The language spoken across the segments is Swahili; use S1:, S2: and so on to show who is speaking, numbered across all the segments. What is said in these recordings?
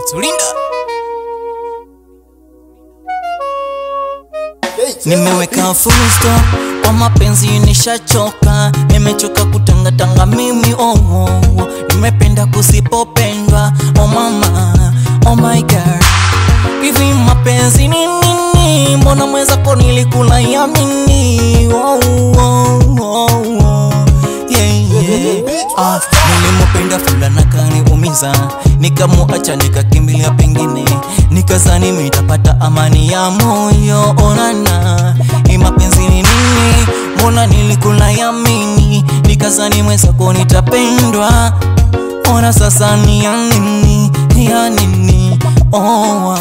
S1: Tulinda. Nimeweka full stop kwa mapenzi nishachoka, nimechoka kutangatanga mimi oh, oh, oh. Nimependa kusipopendwa oh mama, oh my girl, hivi mapenzi ni nini? Mbona mwenzako nilikula yamini oh, oh, oh, oh. Yeah, yeah. Ah, nilimupenda fulana kaniumiza, nikamuacha nikakimbilia pengine, nikazani mitapata amani ya moyo. Onana, hii mapenzi ni nini? Mbona nilikula yamini, nikazani mwenzako nitapendwa. Ona sasa ni ya nini, ya nini? Oh, ah.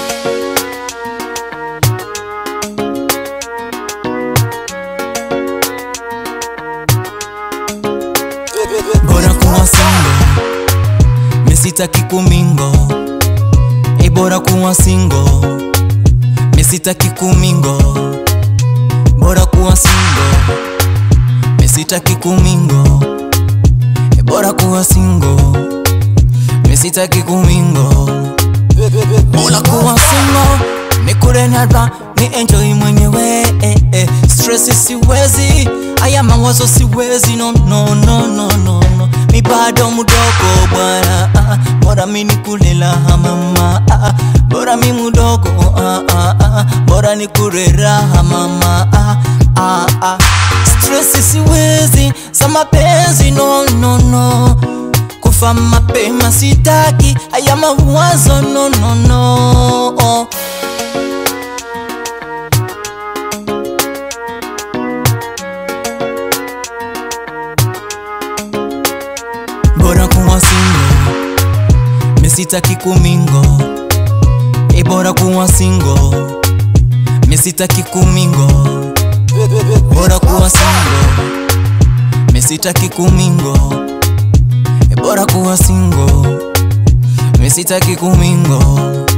S1: bora kuwa single, misitaki kumingo. E, bora kuwa single, misitaki kumingo. Bora kuwa single, misitaki kumingo. E, bora kuwa single, misitaki kumingo. Bora kuwa single, nikule nadra ni enjoy mwenyewe eh, eh. Stress siwezi, haya mawazo siwezi no, no, no, no, no, no. Mi bado mdogo bwana ah, bora mi nikulela mama ah, bora mi mdogo ah, ah, ah, bora nikure raha mama ah, ah, ah. Stress siwezi za mapenzi no, no, no. Kufa mapema sitaki, haya mawazo no, no, no. Oh. bora kuwa single, misitaki kumingo. E, bora kuwa single, misitaki kumingo. Bora kuwa single, misitaki kumingo. E, bora kuwa single, misitaki kumingo.